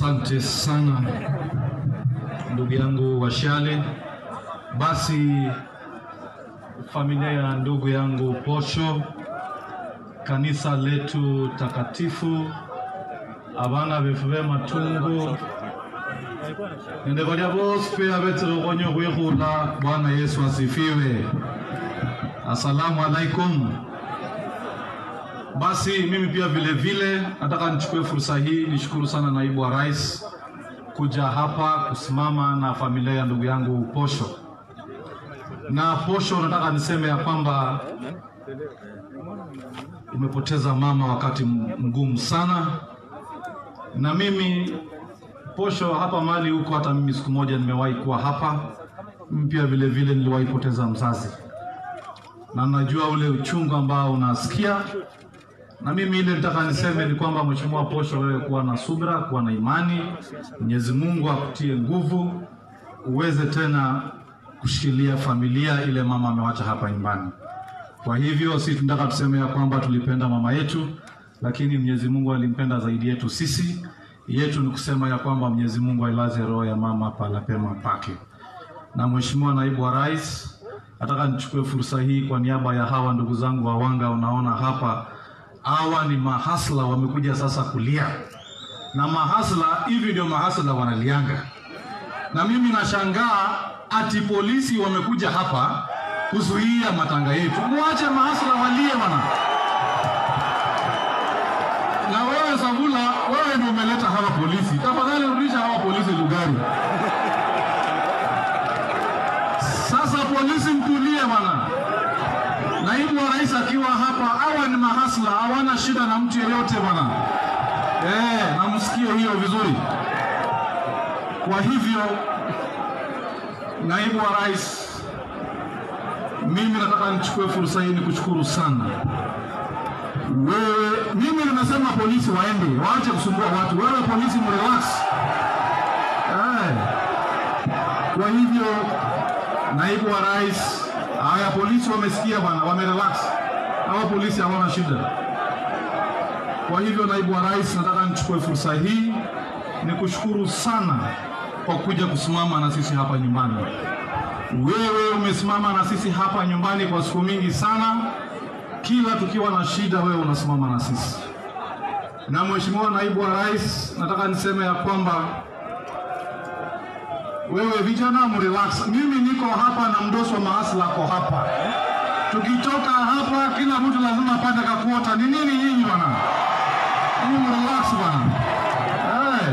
Asante sana ndugu yangu Washale. Basi familia ya ndugu yangu Posho, kanisa letu takatifu, abana befu be matungu nendekolya bosi pe abetirokonyo khwikhula. Bwana Yesu asifiwe. Asalamu alaikum. Basi mimi pia vile vile nataka nichukue fursa hii nishukuru sana naibu wa rais kuja hapa kusimama na familia ya ndugu yangu Posho. Na Posho, nataka niseme ya kwamba umepoteza mama wakati mgumu sana, na mimi Posho, hapa mahali huko, hata mimi siku moja nimewahi kuwa hapa. Mimi pia vile vile niliwahi poteza mzazi, na najua ule uchungu ambao unasikia na mimi ile nitaka niseme ni kwamba Mheshimiwa Posho, wewe kuwa na subira, kuwa na imani. Mwenyezi Mungu akutie nguvu uweze tena kushikilia familia ile mama amewacha hapa nyumbani. Kwa hivyo si tunataka tuseme ya kwamba tulipenda mama yetu, lakini Mwenyezi Mungu alimpenda zaidi yetu sisi. Yetu ni kusema ya kwamba Mwenyezi Mungu ailaze roho ya mama pala pema pake. Na Mheshimiwa Naibu wa Rais, nataka nichukue fursa hii kwa niaba ya hawa ndugu zangu wa Wanga, unaona hapa hawa ni mahasla wamekuja sasa kulia, na mahasla hivi ndio mahasla wanalianga. Na mimi nashangaa ati polisi wamekuja hapa kuzuia matanga yetu. Muache mahasla walie bwana. Na wewe Savula, wewe ndio umeleta hawa polisi, tafadhali rudisha hawa polisi Lugari. Sasa polisi mtulie bwana. Naibu wa rais akiwa hapa, hawa ni mahasla, hawana shida na mtu yeyote bwana. Eh, namsikie hiyo vizuri. Kwa hivyo, naibu wa rais, mimi nataka nichukue fursa hii nikushukuru sana wewe. Mimi nimesema polisi waende, waache kusumbua watu. Wewe polisi mrelax. Eh, kwa hivyo, naibu wa rais Haya, polisi wamesikia bwana, wamerelax. Hawa polisi hawana shida. Kwa hivyo, naibu wa rais, nataka nichukue fursa hii nikushukuru sana kwa kuja kusimama na sisi hapa nyumbani. Wewe umesimama na sisi hapa nyumbani kwa siku mingi sana, kila tukiwa na shida, wewe unasimama na sisi. Na mheshimiwa naibu wa rais, nataka niseme ya kwamba wewe vijana mrelax. Mimi niko hapa na mdosi wa maasla ako hapa. Tukitoka hapa, kila mtu lazima apate kakuota. Ni nini nyinyi bwana? Nyinyi mrelax bwana. Hey.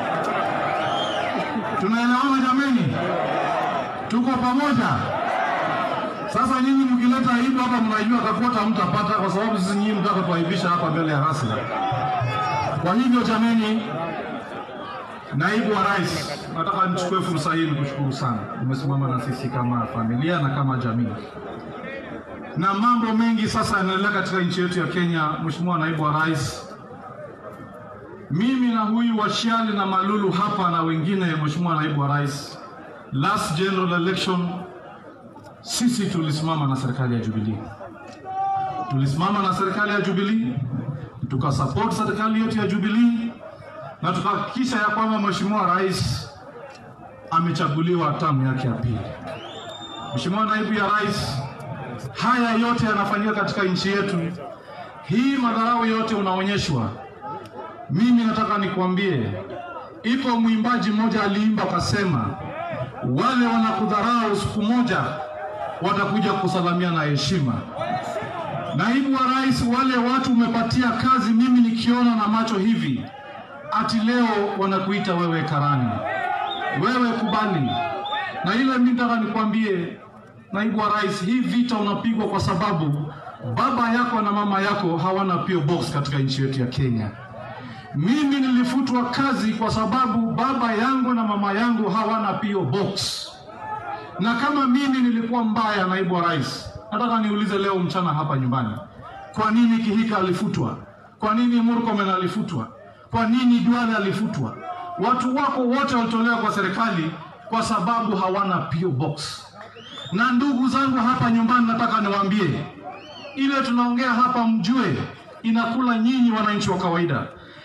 Tunaelewana jameni? Tuko pamoja. Sasa nyinyi mkileta aibu hapa, mnajua kakuota mtapata, kwa sababu sisi nyinyi mtaka tuaibisha hapa mbele ya hasla. Kwa hivyo jameni, Naibu wa Rais, nataka nichukue fursa hii nikushukuru sana. Umesimama na sisi kama familia na kama jamii, na mambo mengi sasa yanaendelea katika nchi yetu ya Kenya. Mheshimiwa Naibu wa Rais, mimi na huyu Washiali na Malulu hapa na wengine, Mheshimiwa Naibu wa Rais, last general election sisi tulisimama na serikali ya Jubilee, tulisimama na serikali ya Jubilee, tukasupport serikali yetu ya Jubilee na tukahakikisha ya kwamba Mheshimiwa Rais amechaguliwa tamu yake ya pili. Mheshimiwa Naibu ya Rais, haya yote yanafanyika katika nchi yetu hii, madharau yote unaonyeshwa. Mimi nataka nikwambie, iko mwimbaji mmoja aliimba akasema, wale wanakudharau siku moja watakuja kusalamia na heshima. Naibu wa Rais, wale watu umepatia kazi, mimi nikiona na macho hivi ati leo wanakuita wewe karani, wewe kubali. Na ile mimi nataka nikwambie, naibu wa rais, hii vita unapigwa kwa sababu baba yako na mama yako hawana PO box katika nchi yetu ya Kenya. Mimi nilifutwa kazi kwa sababu baba yangu na mama yangu hawana PO box, na kama mimi nilikuwa mbaya, naibu wa rais, nataka niulize leo mchana hapa nyumbani, kwa nini Kihika alifutwa? Kwa nini Murkomen alifutwa? Kwa nini Duale alifutwa? Watu wako wote walitolewa kwa serikali kwa sababu hawana PO box. Na ndugu zangu hapa nyumbani, nataka niwaambie, ile tunaongea hapa mjue inakula nyinyi wananchi wa kawaida.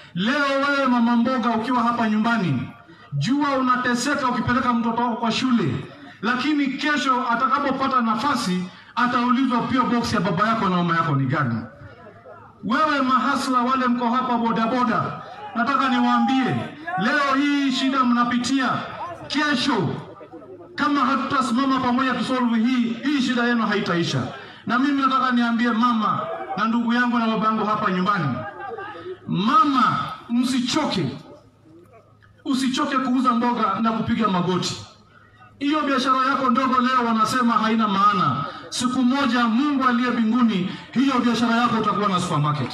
Leo wewe mama mboga, ukiwa hapa nyumbani, jua unateseka ukipeleka mtoto wako kwa shule, lakini kesho atakapopata nafasi ataulizwa pia box ya baba yako na mama yako ni gani. Wewe mahasla wale mko hapa bodaboda, nataka niwaambie leo hii shida mnapitia, kesho kama hatutasimama pamoja tusolve hii hii shida yenu haitaisha. Na mimi nataka niambie mama na ndugu yangu na baba yangu hapa nyumbani, mama, msichoke, usichoke kuuza mboga na kupiga magoti. Hiyo biashara yako ndogo leo wanasema haina maana. Siku moja Mungu aliye mbinguni, hiyo biashara yako utakuwa na supermarket.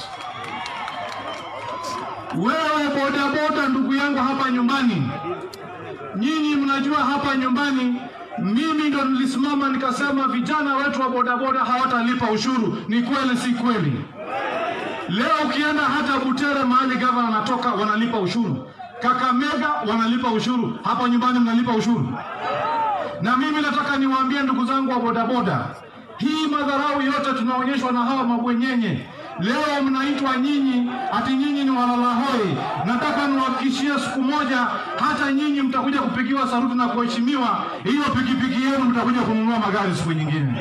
Wewe bodaboda, ndugu yangu hapa nyumbani, nyinyi mnajua hapa nyumbani mimi ndo nilisimama nikasema vijana wetu wa bodaboda hawatalipa ushuru. Ni kweli si kweli? Leo ukienda hata Butere mahali gavana anatoka wanalipa ushuru, Kakamega wanalipa ushuru, hapa nyumbani mnalipa ushuru. Na mimi nataka niwaambie ndugu zangu wa bodaboda, hii madharau yote tunaonyeshwa na hawa mabwenyenye. Leo mnaitwa nyinyi ati nyinyi ni walalahoi. Nataka niwahakikishie siku moja hata nyinyi mtakuja kupigiwa saruti na kuheshimiwa. Hiyo pikipiki yenu mtakuja kununua magari siku nyingine.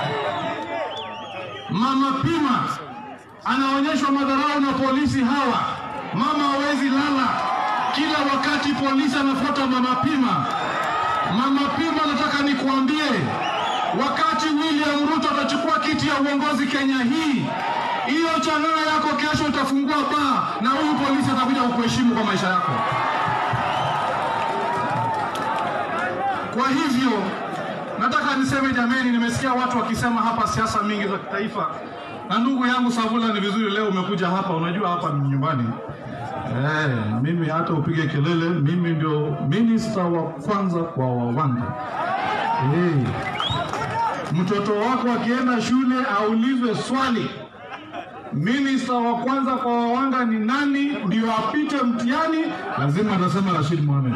Mama Pima anaonyeshwa madharau na polisi hawa. Mama hawezi lala, kila wakati polisi anafuata Mama Pima. Mama Pima, nataka nikuambie, wakati William Ruto atachukua kiti ya uongozi Kenya hii, hiyo chang'aa yako kesho utafungua baa na huyu polisi atakuja kukuheshimu kwa maisha yako. Kwa hivyo nataka niseme jameni, nimesikia watu wakisema hapa siasa mingi za kitaifa, na ndugu yangu Savula, ni vizuri leo umekuja hapa. Unajua hapa ni nyumbani. Eh, mimi hata upige kelele, mimi ndio minista wa kwanza kwa Wawanga. Eh, mtoto wako akienda shule aulizwe swali, minista wa kwanza kwa Wawanga ni nani, ndio apite mtihani, lazima atasema Rashid Mohamed.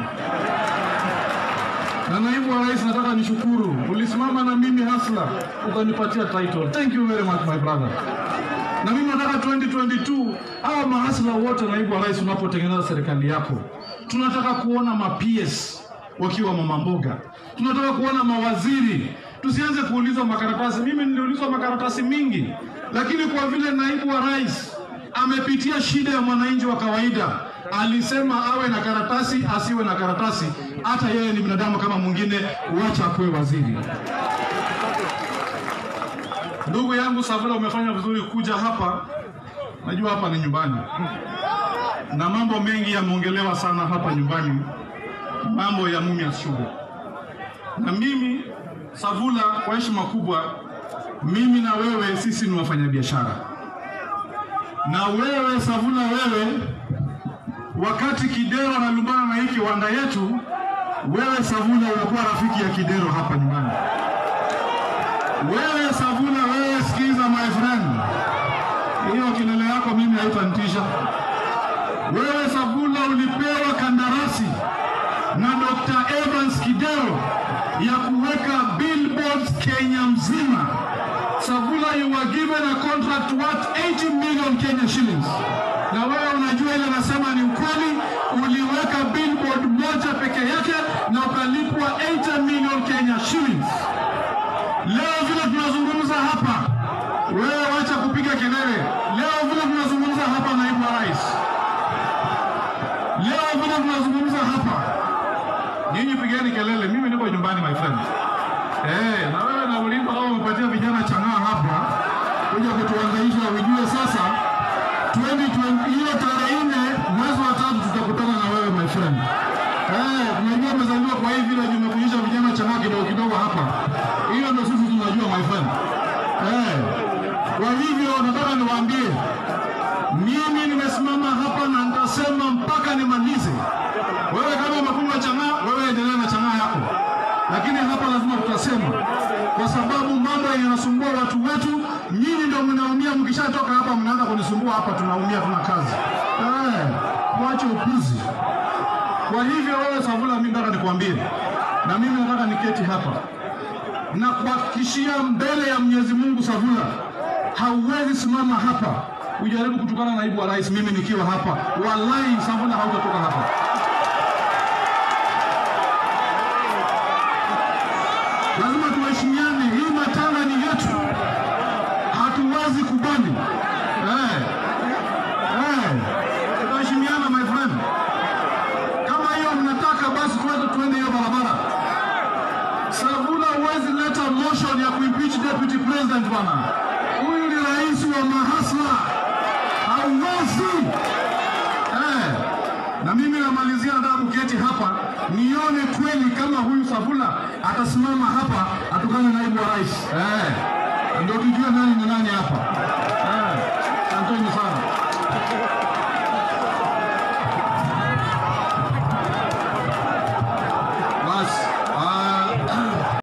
Na naibu wa rais, nataka nishukuru, ulisimama na mimi hasla, ukanipatia title. Thank you very much my brother. Na mimi nataka 2022 hawa mahasla wote, naibu wa rais, unapotengeneza serikali yako, tunataka kuona ma PS wakiwa mama mboga, tunataka kuona mawaziri. Tusianze kuulizwa makaratasi. Mimi niliulizwa makaratasi mingi, lakini kwa vile naibu wa rais amepitia shida ya mwananchi wa kawaida, alisema awe na karatasi asiwe na karatasi, hata yeye ni binadamu kama mwingine, wacha akuwe waziri. Ndugu yangu Savula, umefanya vizuri kuja hapa. Najua hapa ni nyumbani na mambo mengi yameongelewa sana hapa nyumbani, mambo ya Mumias Sugar. Na mimi Savula, kwa heshima kubwa, mimi na wewe sisi ni wafanyabiashara, na wewe Savula, wewe wakati Kidero analumbana na hii kiwanda yetu, wewe Savula unakuwa rafiki ya Kidero hapa nyumbani. Wewe Savula, wewe sikiza my friend, hiyo kelele yako mimi haitanitisha. Wewe Savula ulipewa kandarasi na Dr. Evans Kidero ya kuweka billboards Kenya mzima. Savula, you were given a contract worth 80 million Kenya shillings, na wewe unajua ile nasema ni ukweli. Uliweka billboard moja peke yake na ukalipwa 80 million Kenya shillings. Leo vile tunazungumza hapa, wewe wacha kupiga kelele. Leo vile tunazungumza hapa, naibu wa rais, leo vile tunazungumza hapa, nyinyi pigeni kelele, mimi niko nyumbani my friend. Eh, na wewe na ulimba au umepatia vijana chang'aa hapa kuja kutuangaisha, ujue sasa 2020 hiyo tarehe nne mwezi wa tatu tutakutana na wewe my friend. Eh, tunajua umezaliwa kwa hii vile nimekuonyesha vijana chang'aa kidogo kidogo hapa. Hiyo ndio sisi tunajua my friend. Eh, kwa hivyo nataka niwaambie mimi nimesimama hapa na nitasema mpaka nimalize. Wewe kama umekunywa chang'aa, wewe endelea na chang'aa yako, lakini hapa lazima tutasema, kwa sababu mambo yanasumbua watu wetu. Nyinyi ndio mnaumia, mkishatoka hapa mnaanza kunisumbua hapa, tunaumia, tuna kazi. Eh, mwache upuzi. Kwa hivyo wewe Savula, mimi nataka nikwambie, na mimi nataka niketi hapa na kuhakikishia mbele ya Mwenyezi Mungu, Savula, hauwezi simama hapa ujaribu kutukana naibu wa rais, mimi nikiwa hapa, wallahi Safuna hautatoka hapa. Lazima tuheshimiane, hii matanga ni yetu, hatuwezi kubali eh. Eh, tuheshimiana my friend. Kama hiyo mnataka basi tuweze tuende hiyo barabara. Safuna huwezi leta motion ya kuimpeach deputy president bwana. Huyu ni rais wa mahasla, hauwezi eh. Na mimi namalizia, nataka kuketi hapa nione kweli kama huyu Safuna atasimama hapa atukane naibu wa rais eh, ndio tujue nani ni nani hapa eh. Asanteni sana.